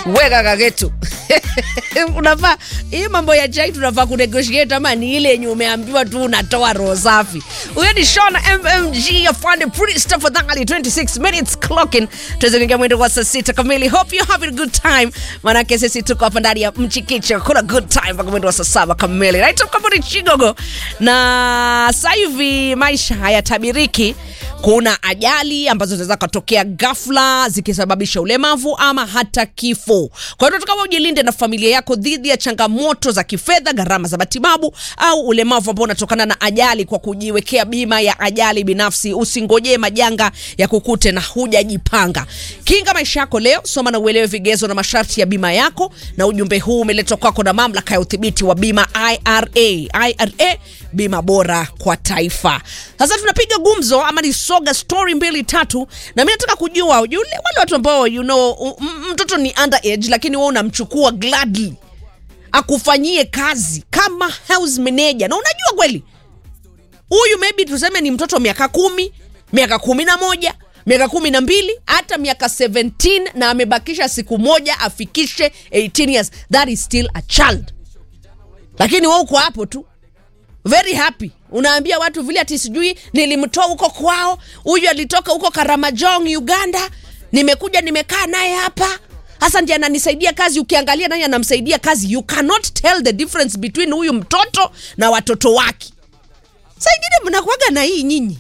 weka kaketu unafaa hii mambo ya chai tunafaa kunegotiate ama ni ile yenye umeambiwa tu unatoa roho safi huyo ni shona mmg afande priest tafadhali 26 minutes clocking tuweze kuingia mwendo kwa saa sita kamili hope you're having a good time manake sisi tuko hapa ndani ya mchikicho kuna good time mpaka mwendo wa saa saba kamili naitwa kambuni chigogo na sasa hivi maisha hayatabiriki kuna ajali ambazo zinaweza kutokea ghafla zikisababisha ulemavu ama hata kifo. Kwa hiyo tunataka ujilinde na familia yako dhidi ya changamoto za kifedha, gharama za matibabu au ulemavu ambao unatokana na ajali kwa kujiwekea bima ya ajali binafsi. Usingojee majanga ya kukute na hujajipanga. Kinga maisha yako leo, soma na uelewe vigezo na masharti ya bima yako, na ujumbe huu umeletwa kwako na mamlaka ya udhibiti wa bima IRA. IRA, bima bora kwa taifa. Sasa tunapiga gumzo ama ni soga story mbili tatu, na mimi nataka kujua yule wale watu ambao you know, m- mtoto ni underage, lakini wewe unamchukua gladly akufanyie kazi kama house manager, na unajua kweli huyu maybe tuseme ni mtoto miaka kumi miaka kumi na moja miaka kumi na mbili hata miaka 17 na amebakisha siku moja afikishe 18 years that is still a child lakini we uko hapo tu very happy unaambia watu vile ati sijui nilimtoa huko kwao huyu alitoka huko karamajong uganda nimekuja nimekaa naye hapa hasa ndiye ananisaidia kazi ukiangalia nani anamsaidia kazi you cannot tell the difference between huyu mtoto na watoto wake saa ingine mnakwaga na hii nyinyi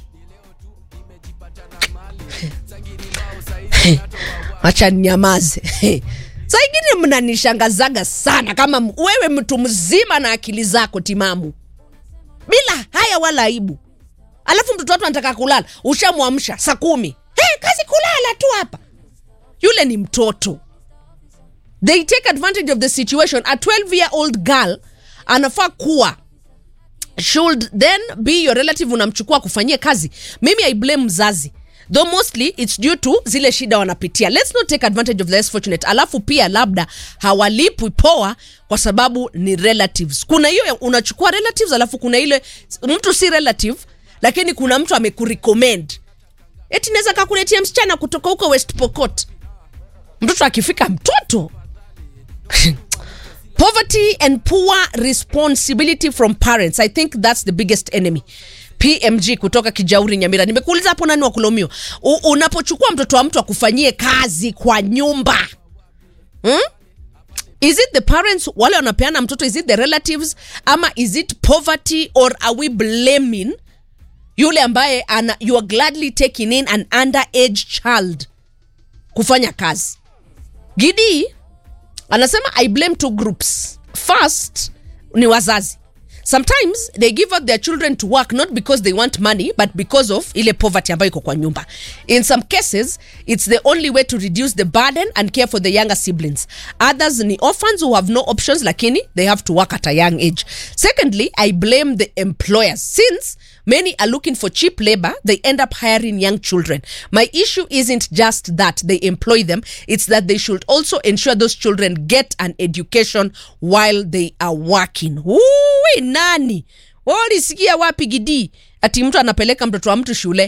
acha nyamaze saa ingine mnanishangazaga sana kama m- wewe mtu mzima na akili zako timamu bila haya wala aibu alafu mtoto watu anataka kulala ushamwamsha saa kumi hey, kazi kulala tu hapa yule ni mtoto they take advantage of the situation a 12 year old girl anafaa kuwa should then be your relative unamchukua kufanyia kazi mimi i blame mzazi though mostly it's due to zile shida wanapitia let's not take advantage of the less fortunate alafu pia labda hawalipwi poa kwa sababu ni relatives kuna hiyo ya- unachukua relatives alafu kuna ile mtu si relative lakini kuna mtu amekurecommend eti naweza kakuletia msichana kutoka huko west pokot mtoto akifika mtoto poverty and poor responsibility from parents i think that's the biggest enemy pmg kutoka kijauri nyamira nimekuuliza hapo nani wakulaumiwa U- unapochukua mtoto wa mtu akufanyie kazi kwa nyumba hmm? is it the parents wale wanapeana mtoto is it the relatives ama is it poverty or are we blaming yule ambaye ana, you are gladly taking in an underage child kufanya kazi gidi anasema i blame two groups first ni wazazi sometimes they give out their children to work not because they want money but because of ile poverty ambayo iko kwa nyumba in some cases it's the only way to reduce the burden and care for the younger siblings others ni orphans who have no options lakini they have to work at a young age secondly i blame the employers since many are looking for cheap labor they end up hiring young children my issue isn't just that they employ them it's that they should also ensure those children get an education while they are working Uwi, nani walisikia wapi gidii ati mtu anapeleka mtoto wa mtu shule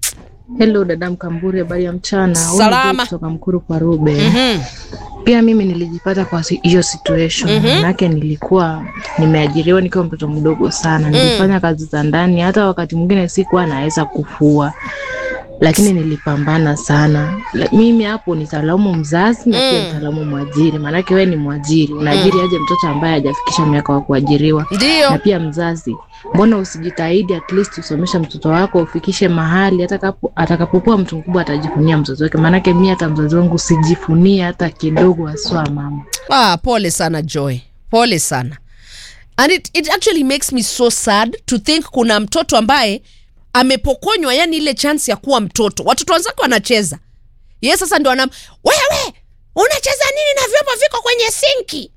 Hello dada Mkamburi, habari ya mchana. Huyu ni Salama. Joy kutoka Mkuru kwa Rube. mm-hmm. Pia mimi nilijipata kwa si- hiyo situation mm-hmm. Manake nilikuwa nimeajiriwa nikiwa mtoto mdogo sana, nilifanya kazi za ndani, hata wakati mwingine sikuwa naweza kufua, lakini nilipambana sana. La- Mimi hapo nitalaumu mzazi na pia nitalaumu mwajiri, maanake wewe ni mwajiri, unaajiri aje mtoto ambaye hajafikisha miaka wa kuajiriwa ndio na pia mzazi mbona usijitahidi at least usomesha mtoto wako ufikishe mahali atakapo- atakapokuwa mtu mkubwa atajifunia mtoto wake maanake mi hata mzazi wangu sijifunia hata kidogo haswa mama ah, pole sana joy pole sana and it, it actually makes me so sad to think kuna mtoto ambaye amepokonywa yani ile chance ya kuwa mtoto watoto wenzake wanacheza ye sasa ndo anam wewe unacheza nini na vyombo viko kwenye sinki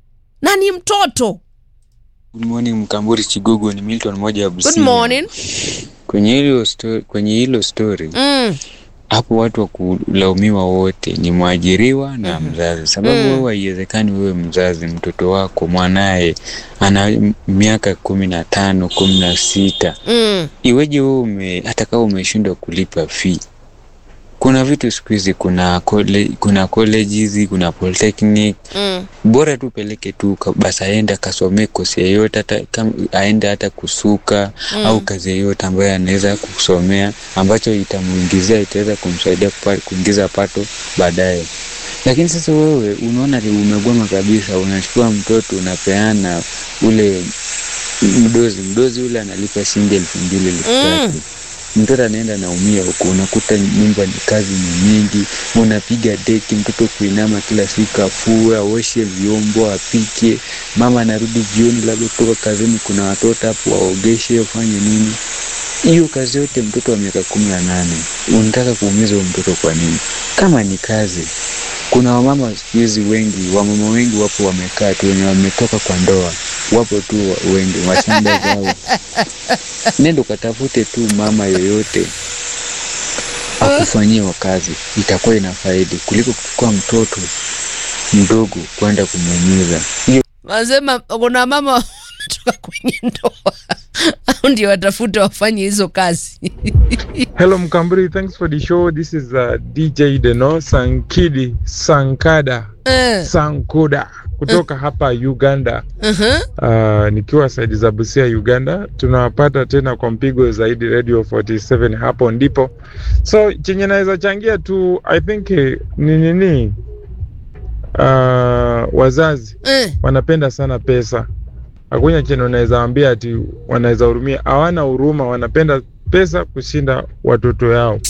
na ni mtoto Good morning Mkamburi Chigugu, ni Milton moja ya Busia. good morning Kwenye hilo story, kwenye hilo story mm. hapo watu wa kulaumiwa wote ni mwajiriwa na mzazi, sababu wewe haiwezekani wewe mzazi mtoto wako mwanaye ana m- miaka kumi na tano kumi na sita Mm. iweje wewe ume, hata kama umeshindwa kulipa fee kuna vitu siku hizi kuna kole, kuna colleges kuna polytechnic mm. bora tu peleke tu ka- basi aende akasomee kosi yeyote hata kam- aende hata kusuka mm. au kazi yeyote ambayo anaweza kusomea ambacho itamuingizia itaweza kumsaidia kupa- kuingiza pato baadaye lakini sasa wewe unaona ni umegoma kabisa unachukua mtoto unapeana ule mdozi mdozi ule analipa shilingi elfu mbili elfu Mm. tatu mtoto anaenda naumia huku unakuta nyumba ni kazi ni nyingi unapiga deki mtoto kuinama kila siku afue aoshe vyombo apike mama anarudi jioni labda kutoka kazini kuna watoto hapo waogeshe wafanye nini hiyo kazi yote mtoto wa miaka kumi na nane unataka kuumiza huyo mtoto kwa nini kama ni kazi kuna wamama siku hizi wengi wamama wengi wapo wamekaa tu wenye wametoka kwa ndoa wapo tu wa- wengi mashamba zao nenda ukatafute tu mama yoyote akufanyie wa kazi itakuwa ina faidi kuliko kuchukua mtoto mdogo kwenda kumuumiza hiyo Wanasema kuna mama wametoka kwenye ndoa au ndio watafute wafanye hizo kazi. Hello Mkamburi, thanks for the show. This is uh, DJ Deno Sankidi Sankada Eh, Sankuda kutoka hapa Uganda. mhm. Uh, nikiwa saidi za Busia Uganda, tunawapata tena kwa mpigo zaidi Radio 47 hapo ndipo. So chenye naweza changia tu I think eh, ni nini, uh, wazazi Eh, wanapenda sana pesa. Hakuna chenye unaweza ambia ati wanaweza hurumia, hawana huruma, wanapenda pesa kushinda watoto yao.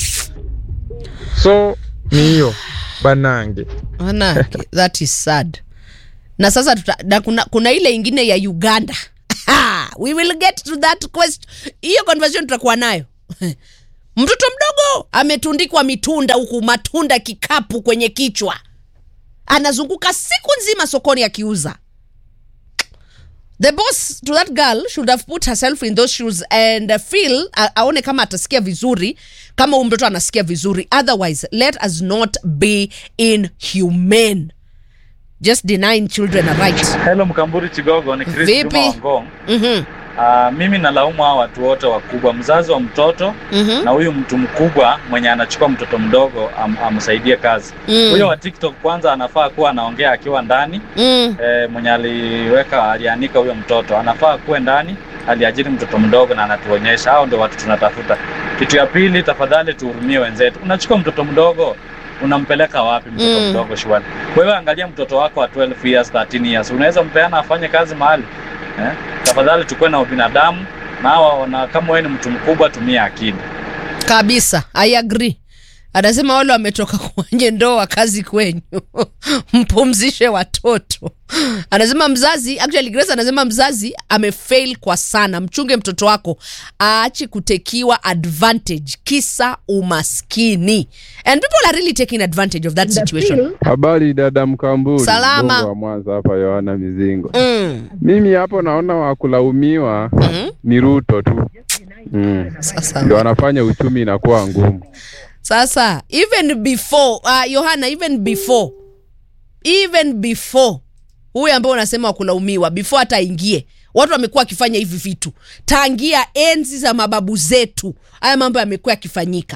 So ni hiyo banange. manake that is sad. Na sasa tuta, na kuna, kuna ile ingine ya Uganda. Ha, we will get to that question. Hiyo conversation tutakuwa nayo. Mtoto mdogo ametundikwa mitunda huku, matunda kikapu kwenye kichwa, anazunguka siku nzima sokoni akiuza. The boss to that girl should have put herself in those shoes and uh, feel a- aone kama atasikia vizuri kama huyu mtoto anasikia vizuri otherwise let us not be inhumane just denying children a right Hello Mkamburi Chigogo, ni Chris Vipi? Juma Wangong. Mhm, Uh, mimi nalaumu hao watu wote wakubwa, mzazi wa mtoto mhm, na huyu mtu mkubwa mwenye anachukua mtoto mdogo am, amsaidie kazi. mm, Huyo wa TikTok kwanza anafaa kuwa anaongea akiwa ndani mm, e, mwenye aliweka alianika huyo mtoto anafaa kuwe ndani, aliajiri mtoto mdogo na anatuonyesha. Hao ndio watu tunatafuta. Kitu ya pili, tafadhali tuhurumie wenzetu. Unachukua mtoto mdogo unampeleka wapi mtoto Mm. mdogo shwani? Wewe angalia mtoto wako wa 12 years, 13 years, unaweza mpeana afanye kazi mahali eh? Tafadhali tukue na ubinadamu na hawa, na kama wewe ni mtu mkubwa, tumia akili. kabisa i agree anasema wale wametoka kwenye ndoa kazi kwenyu mpumzishe watoto anasema mzazi actually Grace anasema mzazi amefail kwa sana mchunge mtoto wako aache kutekiwa advantage kisa umaskini and people are really taking advantage of that situation Habari dada Mkamburi, Salama. Bongo wa Mwanza hapa, Yohana Mizingo. mm. Mimi hapo naona wakulaumiwa Mhm. ni Ruto tu mm. sasa Ndio anafanya uchumi inakuwa ngumu. sasa even before uh, yohana even before even before huyu ambao unasema wakulaumiwa before hata aingie watu wamekuwa wakifanya hivi vitu tangia enzi za mababu zetu haya mambo yamekuwa yakifanyika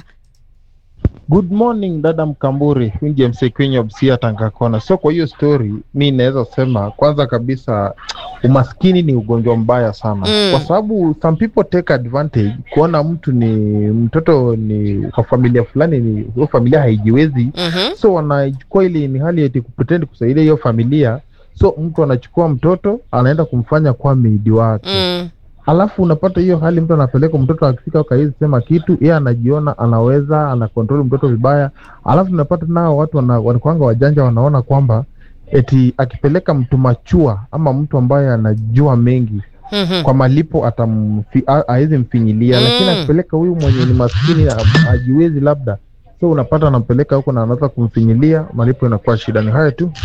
Good morning dada Mkamburi, wingi MC kwenye Busia Tangakona. So kwa hiyo story mi naweza sema kwanza kabisa umaskini ni ugonjwa mbaya sana Mm. kwa sababu some people take advantage kuona mtu ni mtoto ni kwa familia fulani ni hiyo familia haijiwezi mm-hmm. so wanachukua ile ni hali eti kupretend kusaidia hiyo familia so mtu anachukua mtoto anaenda kumfanya kuwa meidi wake mm. alafu unapata hiyo hali mtu anapeleka mtoto akifika akawezi sema kitu yeye anajiona anaweza anakontrol mtoto vibaya alafu tunapata nao watu wana- wanakuanga wajanja wanaona kwamba eti akipeleka mtu machua ama mtu ambaye anajua mengi mm-hmm. kwa malipo atamfi- a- hawezi mfinyilia Mm. lakini akipeleka huyu mwenye ni maskini a- ajiwezi labda so unapata anampeleka huko na anaanza kumfinyilia malipo inakuwa shida ni hayo tu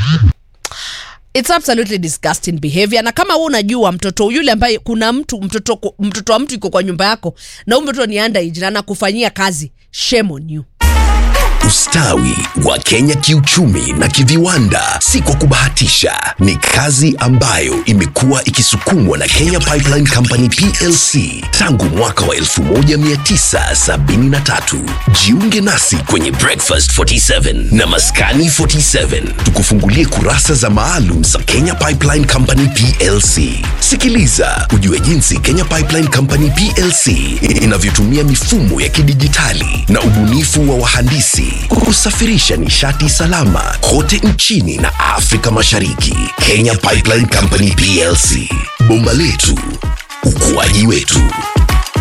it's absolutely disgusting behavior na kama wewe unajua mtoto yule ambaye kuna mtu mtoto mtoto wa mtu yuko kwa nyumba yako na huyu mtoto ni underage na anakufanyia kazi shame on you Ustawi wa Kenya kiuchumi na kiviwanda si kwa kubahatisha, ni kazi ambayo imekuwa ikisukumwa na Kenya Pipeline Company PLC tangu mwaka wa 1973. Jiunge nasi kwenye Breakfast 47 na Maskani 47, tukufungulie kurasa za maalum za Kenya Pipeline Company PLC. Sikiliza ujue jinsi Kenya Pipeline Company PLC inavyotumia mifumo ya kidijitali na ubunifu wa wahandisi kusafirisha nishati salama kote nchini na Afrika Mashariki. Kenya Pipeline Company PLC, bomba letu, ukuaji wetu.